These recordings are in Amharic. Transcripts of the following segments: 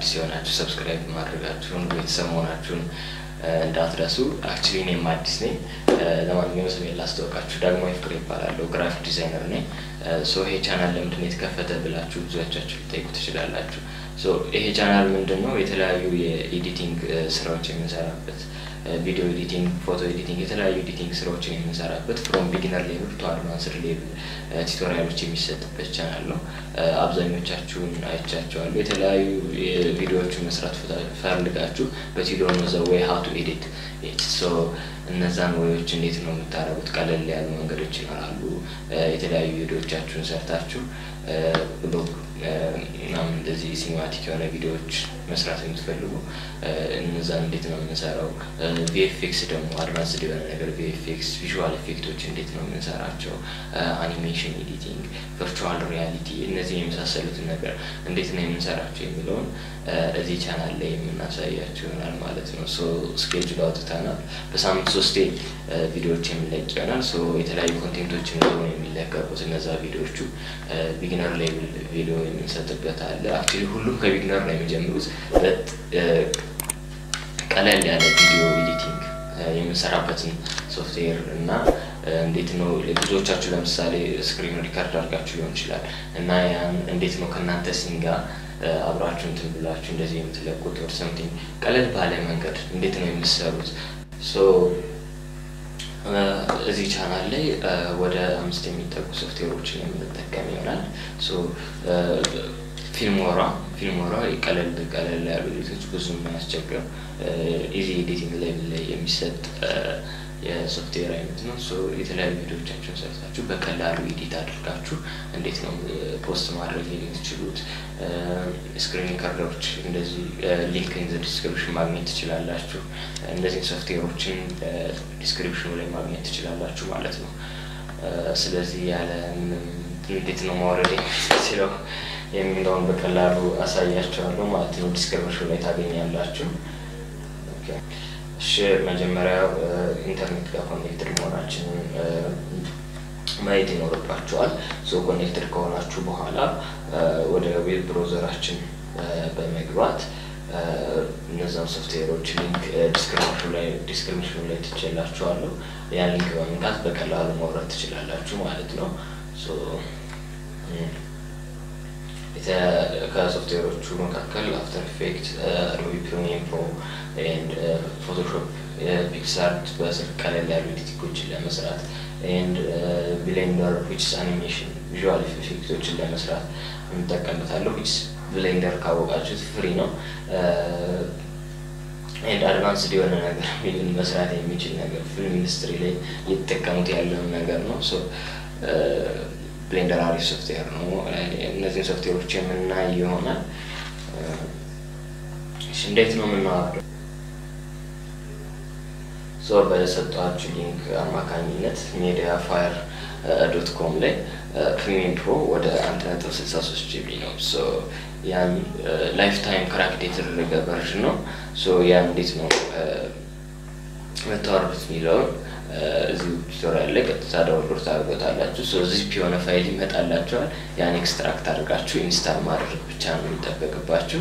አዲስ የሆናችሁ ሰብስክራይብ ማድረጋችሁን ቤተሰብ መሆናችሁን እንዳትረሱ። አክቹሊ እኔም አዲስ ነኝ። ለማንኛውም ስሜን ላስተዋወቃችሁ፣ ዳግማዊ ፍቅሬ ይባላለሁ። ግራፊክ ዲዛይነር ነኝ። ሶ ይሄ ቻናል ለምንድን ነው የተከፈተ ብላችሁ ብዙዎቻችሁ ልጠይቁ ትችላላችሁ። ሶ ይሄ ቻናል ምንድን ነው የተለያዩ የኤዲቲንግ ስራዎች የምንሰራበት ቪዲዮ ኤዲቲንግ፣ ፎቶ ኤዲቲንግ፣ የተለያዩ ኤዲቲንግ ስራዎችን የምንሰራበት ፍሮም ቢጊነር ሌቭል ቱ አድቫንስድ ሌቭል ቱቶሪያሎች የሚሰጥበት ቻናል ነው። አብዛኞቻችሁን አይቻቸዋለሁ። የተለያዩ ቪዲዮዎችን መስራት ፈልጋችሁ በቲዶ ዘ ወይ ሀው ቱ ኤዲት ሶ እነዛን ወዮች እንዴት ነው የምታደርጉት? ቀለል ያሉ መንገዶች ይኖራሉ። የተለያዩ ቪዲዮዎቻችሁን ሰርታችሁ ብሎግ ምናምን እንደዚህ ሲኒማቲክ የሆነ ቪዲዮዎች መስራት የምትፈልጉ እነዛን እንዴት ነው የምንሰራው? ቪኤፍኤክስ ደግሞ አድቫንስድ የሆነ ነገር ቪኤፍኤክስ ቪዥዋል ኤፌክቶች እንዴት ነው የምንሰራቸው? አኒሜሽን ኤዲቲንግ፣ ቨርቹዋል ሪያሊቲ እነዚህ የመሳሰሉትን ነገር እንዴት ነው የምንሰራቸው የሚለውን እዚህ ቻናል ላይ የምናሳያቸው ይሆናል ማለት ነው። ሶ ስኬጁል አውጥተናል። በሳምንት ሶስቴ ቪዲዮዎች የሚለቅ ይሆናል። ሶ የተለያዩ ኮንቴንቶችን ነው የሚለቀቁት። እነዛ ቪዲዮዎቹ ቢግነር ሌቭል ቪዲዮ የምንሰጥበት አለ። አክቹዋሊ ሁሉም ከቢግነር ነው የሚጀምሩት። ቀለል ያለ ቪዲዮ ኤዲቲንግ የምንሰራበትን ሶፍትዌር እና እንዴት ነው ብዙዎቻችሁ ለምሳሌ ስክሪን ሪካርድ አድርጋችሁ ሊሆን ይችላል እና ያን እንዴት ነው ከእናንተ ሲን ጋር አብራችሁ እንትን ብላችሁ እንደዚህ የምትለቁት ወር ሰምቲንግ ቀለል ባለ መንገድ እንዴት ነው የምትሰሩት? ሶ እዚህ ቻናል ላይ ወደ አምስት የሚጠጉ ሶፍትዌሮችን የምንጠቀም ይሆናል። ሶ ፊልሞራ ፊልሞራ ቀለል ቀለል ያሉ ኤዲቶች ብዙ የማያስቸግር ኢዚ ኤዲቲንግ ሌቭል ላይ የሚሰጥ የሶፍትዌር አይነት ነው። ሶ የተለያዩ ቪዲዮቻችሁን ሰርታችሁ በቀላሉ ኤዲት አድርጋችሁ እንዴት ነው ፖስት ማድረግ የምትችሉት? ስክሪን ሪከርደሮች እንደዚህ ሊንክ ኢን ዘ ዲስክሪፕሽን ማግኘት ትችላላችሁ። እነዚህን ሶፍትዌሮችን ዲስክሪፕሽኑ ላይ ማግኘት ትችላላችሁ ማለት ነው። ስለዚህ ያለ እንዴት ነው ማውረድ የምትችለው የሚለውን በቀላሉ አሳያቸዋለሁ ማለት ነው። ዲስክሪፕሽኑ ላይ ታገኛላችሁ። እሺ መጀመሪያ ኢንተርኔት ጋር ኮኔክትድ መሆናችንን ማየት ይኖርባቸዋል። ሶ ኮኔክትድ ከሆናችሁ በኋላ ወደ ዌብ ብሮዘራችን በመግባት እነዛን ሶፍትዌሮች ሊንክ ዲስክሪፕሽኑ ላይ ዲስክሪፕሽኑ ላይ ትችላችኋለሁ። ያን ሊንክ በመንካት በቀላሉ ማውረድ ትችላላችሁ ማለት ነው። ከሶፍትዌሮቹ መካከል አፍተር ኢፌክት፣ አዶቢ ፕሪሚየም ፕሮ ኤንድ ፎቶሾፕ፣ ፒክሳርት በስልክ ቀለል ያሉ ኤዲቲንጎችን ለመስራት ኤንድ ብሌንደር ዊችስ አኒሜሽን ቪዥዋል ኢፌክቶችን ለመስራት እንጠቀምበታለሁ። ዊችስ ብሌንደር ካወቃችሁት ፍሪ ነው ኤንድ አድቫንስድ የሆነ ነገር ፊልም መስራት የሚችል ነገር ፊልም ኢንዱስትሪ ላይ እየተጠቀሙት ያለውን ነገር ነው። ሶ ብሌንደር አሪፍ ሶፍትዌር ነው። እነዚህን ሶፍትዌሮች የምናይ ይሆናል። እንዴት ነው የምናወርደው? ሶ በሰጧችሁ ሊንክ አማካኝነት ሜዲያ ፋየር ዶት ኮም ላይ ፕሪሚየም ፕሮ ወደ አንድ ነጥብ ስልሳ ሶስት ጂቢ ነው። ሶ ያን ላይፍ ታይም ክራክድ የተደረገ ቨርዥን ነው። ሶ ያን እንዴት ነው መታወርዱት የሚለውን እዚሁ ቱቶሪያል ላይ ቀጥታ ዳውንሎድ ታደርጎታላችሁ። ሶ ዚፕ የሆነ ፋይል ይመጣላችኋል። ያን ኤክስትራክት አድርጋችሁ ኢንስታል ማድረግ ብቻ ነው የሚጠበቅባችሁ።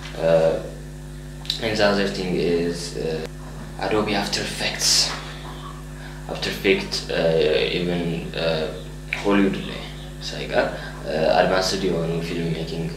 ኤንድ አዘር ቲንግ ኢዝ አዶቢ አፍተር ኢፌክትስ አፍተር ኢፌክት ኢቨን ሆሊውድ ላይ ሳይቀር አድቫንስድ የሆኑ ፊልም ሜኪንግ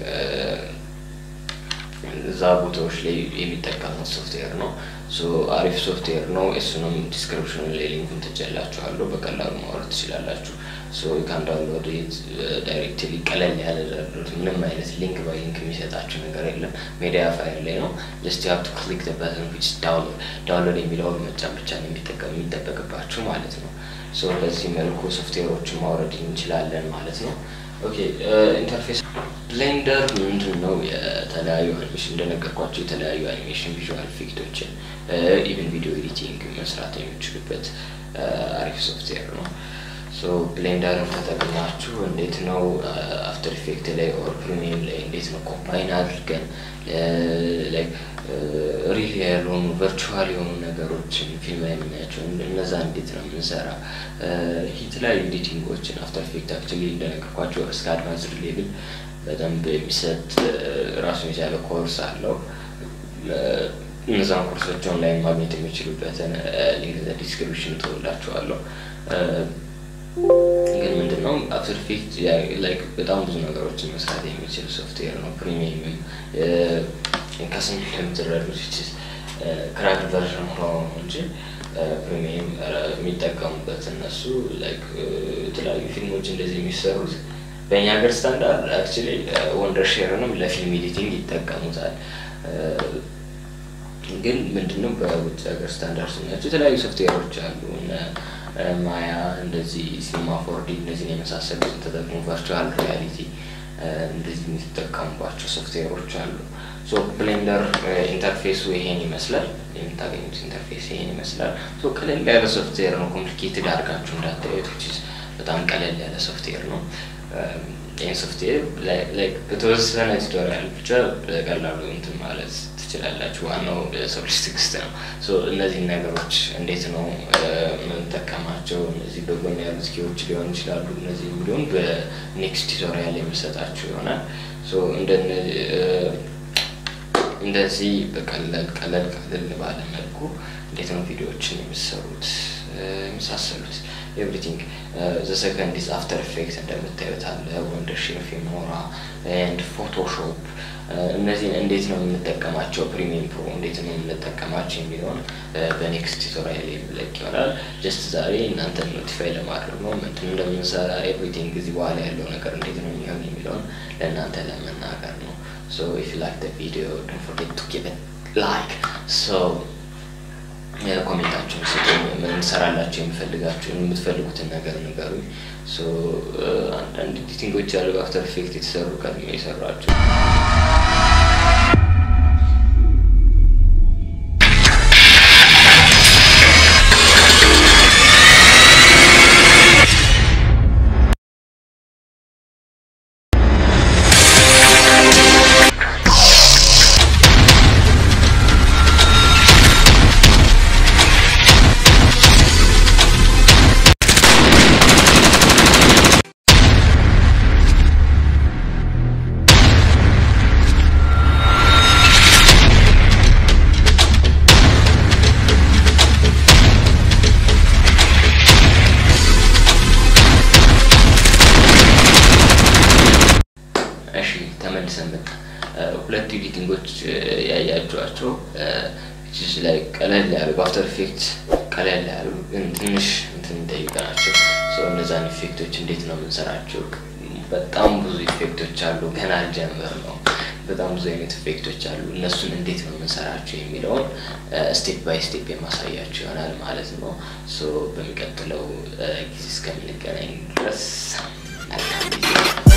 እዛ ቦታዎች ላይ የሚጠቀሙት ሶፍትዌር ነው። አሪፍ ሶፍትዌር ነው። እሱንም ዲስክሪፕሽኑ ላይ ሊንኩን ትችላችኋለሁ። በቀላሉ ማውረድ ትችላላችሁ። ካን ዳውንሎድ ዳይሬክትሊ ቀለል ያለ ምንም አይነት ሊንክ በሊንክ የሚሰጣችሁ ነገር የለም። ሜዲያ ፋይል ላይ ነው። ጀስት ሀብ ቱ ክሊክ በተን ዊች ዳውንሎድ የሚለውን መጫን ብቻ ነው የሚጠበቅባችሁ ማለት ነው። በዚህ መልኩ ሶፍትዌሮችን ማውረድ እንችላለን ማለት ነው። ኦኬ ኢንተርፌስ ብሌንደር ምንድን ነው? የተለያዩ አኒሜሽን እንደነገርኳቸው የተለያዩ አኒሜሽን ቪዥዋል ኢፌክቶችን ኢቨን ቪዲዮ ኤዲቲንግ መስራት የሚችሉበት አሪፍ ሶፍትዌር ነው። ሶ ብሌንደርን ተጠቅማችሁ እንዴት ነው አፍተር ኢፌክት ላይ ኦር ፕሪሚየም ላይ እንዴት ነው ኮምባይን አድርገን ሪል ያልሆኑ ቨርቹዋል የሆኑ ነገሮችን ፊልም ላይ የምናያቸው እነዛ እንዴት ነው የምንሰራ የተለያዩ ኤዲቲንጎችን አፍተር ኢፌክት አክቹዋሊ እንደነገርኳቸው እስከ አድቫንስድ ሌቭል በደንብ የሚሰጥ ራሱን የቻለ ኮርስ አለው። እነዛን ኮርሶች ኦንላይን ማግኘት የሚችሉበትን ሊንክ ዲስክሪፕሽን ትወላችኋለሁ። ግን ምንድነው አፍተር ኢፌክት ላይክ በጣም ብዙ ነገሮችን መስራት የሚችል ሶፍትዌር ነው። ፕሪሚየምም ከስም የምትረዱት ክራክ ቨርዥን ሆኖ እንጂ ፕሪሚየም የሚጠቀሙበት እነሱ ላይክ የተለያዩ ፊልሞች እንደዚህ የሚሰሩት በእኛ ሀገር ስታንዳርድ አክቹዋሊ ወንደር ሼርንም ለፊልም ኤዲቲንግ ይጠቀሙታል። ግን ምንድነው በውጭ ሀገር ስታንዳርድ ስናቸው የተለያዩ ሶፍትዌሮች አሉ እነ ማያ እንደዚህ ሲኒማ ፎርዲ እነዚህን የመሳሰሉትን ተጠቅሞ ቨርቹዋል ሪያሊቲ እንደዚህ የሚጠቀሙባቸው ሶፍትዌሮች አሉ። ሶ ብሌንደር ኢንተርፌሱ ይሄን ይመስላል። የምታገኙት ኢንተርፌስ ይሄን ይመስላል። ሶ ቀለል ያለ ሶፍትዌር ነው። ኮምፕሊኬትድ አድርጋችሁ እንዳታዩት። በጣም ቀለል ያለ ሶፍትዌር ነው። ይህን ሶፍትዌር በተወሰነ ቱቶሪያል ብቻ በቀላሉ እንትን ማለት ትችላላችሁ። ዋናው ሰው ልጅ ትዕግስት ነው። እነዚህ ነገሮች እንዴት ነው የምንጠቀማቸው? እነዚህ በጎን ያሉት ኪዎች ሊሆን ይችላሉ። እነዚህ የሚሊሆን በኔክስት ቱቶሪያል የምሰጣችሁ ይሆናል። እንደዚህ በቀለል ቀለል ቀለል ባለ መልኩ እንዴት ነው ቪዲዮዎችን የሚሰሩት የመሳሰሉት ኤቭሪቲንግ ዘ ሰከንድ ኢዝ አፍተር ኢፌክት እንደምታዩት አለ ወንደርሺር ፊልሞራ ኤንድ ፎቶሾፕ እነዚህን እንዴት ነው የምንጠቀማቸው ፕሪሚየም ፕሮ እንዴት ነው የምንጠቀማቸው የሚለውን በኔክስት ቱቶሪያል የሚለቅ ይሆናል። ጀስት ዛሬ እናንተን ኖቲፋይ ለማድረግ ነው ምንድን እንደምንሰራ ኤቭሪቲንግ እዚህ በኋላ ያለው ነገር እንዴት ነው የሚሆን የሚለውን ለእናንተ ለመናገር ነው። ሶ ኢፍ ዩ ላይክ ዘ ቪዲዮ ዶንት ፎርጌት ቱ ጊቭ ኢት ላይክ ሶ ኮሜንታችሁን ስጡኝ። የምንሰራላችሁ የምፈልጋችሁን የምትፈልጉትን ነገር ንገሩኝ። አንዳንድ ኤዲቲንጎች ያሉ በአፍተር ኢፌክት የተሰሩ ቀድሜ የሰሯቸው ተመልሰን መጣ። ሁለት ኤዲቲንጎች ያያችኋቸው ላይ ቀለል ያሉ በአፍተር ኢፌክት ቀለል ያሉ ግን ትንሽ እንትን የሚጠይቅ ናቸው። እነዛን ኢፌክቶች እንዴት ነው የምንሰራቸው? በጣም ብዙ ኢፌክቶች አሉ። ገና አልጀምር ነው። በጣም ብዙ አይነት ኢፌክቶች አሉ። እነሱን እንዴት ነው የምንሰራቸው የሚለውን ስቴፕ ባይ ስቴፕ የማሳያቸው ይሆናል ማለት ነው። በሚቀጥለው ጊዜ እስከምንገናኝ ድረስ መልካም ጊዜ